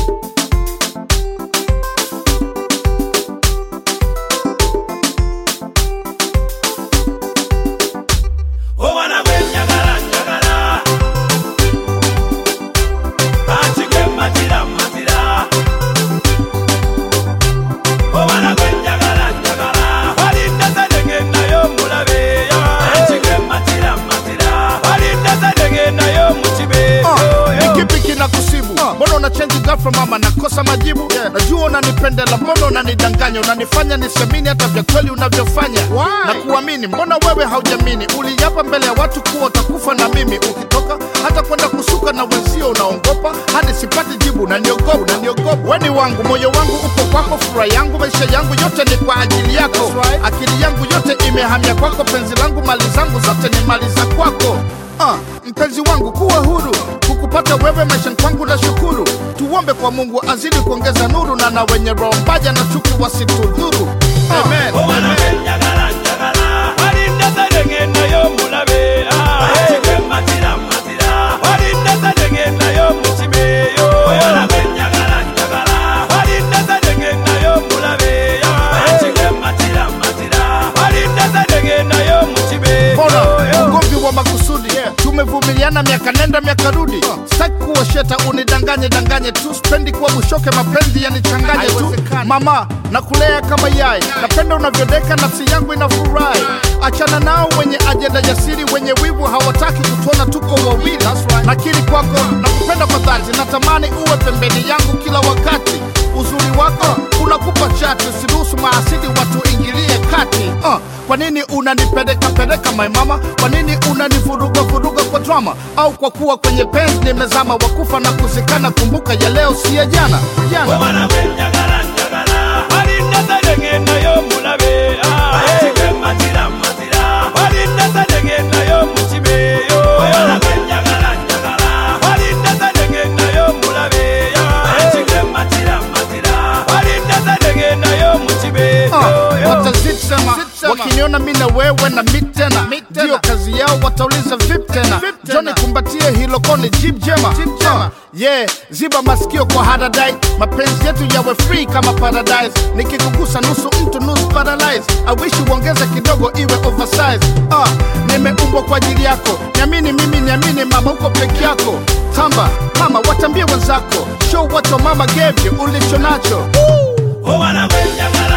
Obwana gwe njagala njagala anti gwe matira matira obwana gwe njagala njagala walinda tadegendayo mulabe anti gwe matira matira walinda tadegendayo mukibeeyo ni kipi kina kusibu mbona una change ghafla mama nakosa majibu najua unanipendela mbona unanidanganya unanifanya nisemini hata vya kweli unavyofanya na kuamini mbona wewe haujamini uliapa mbele ya watu kuwa utakufa na mimi ukitoka hata kwenda kusuka na wenzio unaongopa hadi sipati jibu unaniogopa unaniogopa weni wangu moyo wangu uko kwako furaha yangu maisha yangu yote ni kwa ajili yako akili yangu yote imehamia kwako penzi langu mali zangu zote ni mali za kwako Ah, mpenzi wangu kuwa huru kukupata wewe maishani kwangu na shukuru tuombe kwa mungu azidi kuongeza nuru na na wenye roho mbaya na chuki wasitudhuru Amen. obwana gwe njagala njagala walinda tadegendayo mulabe anti gwe matira matira walinda tadegendayo mukibeeyo obwana gwe njagala njagala walinda tadegendayo mulabe anti gwe matira matira walinda tadegendayo mukibeeyo Mbona ugomvi wa makusudi tumevumiliana miaka nenda miaka rudi sitaki kuwa sheta unidanganye danganye tu spendi kuwa bushoke mapenzi yanichanganye tu mama nakulea kama yai napenda unavyodeka nafsi yangu inafurahi achana nao wenye ajenda jasiri wenye wivu hawataki kutuona tuko wawili nakiri kwako nakupenda kwa dhati natamani uwe pembeni yangu kila wakati uzuri wako unakupa chati usiruhusu maasidi watu ingilie kati uh, kwa nini unanipeleka peleka my mama kwa nini unanivuruga vuruga kwa drama au kwa kuwa kwenye penzi nimezama wakufa na kuzikana kumbuka ya leo si ya jana jana obwana gwe njagala njagala walinda tadegendayo mulabe anti gwe matira matira walinda tadegendayo mukibeeyo obwana gwe njagala njagala walinda tadegendayo mulabe anti gwe matira matira walinda tadegendayo mukibeeyo Uh, watazisema wakiniona mi na wewe na mi tena ndiyo kazi yao watauliza vip tena joni kumbatie hilo koni jib jema Uh, yeah ziba masikio kwa haradai mapenzi yetu yawe free kama paradise nikikugusa nusu mtu nusu paralyze awishi uongeze kidogo iwe oversize uh, nimeumbwa kwa ajili yako niamini mimi niamini mama uko peke yako tamba mama watambie wenzako show what your mama gave you ulicho nacho obwana gwe njagala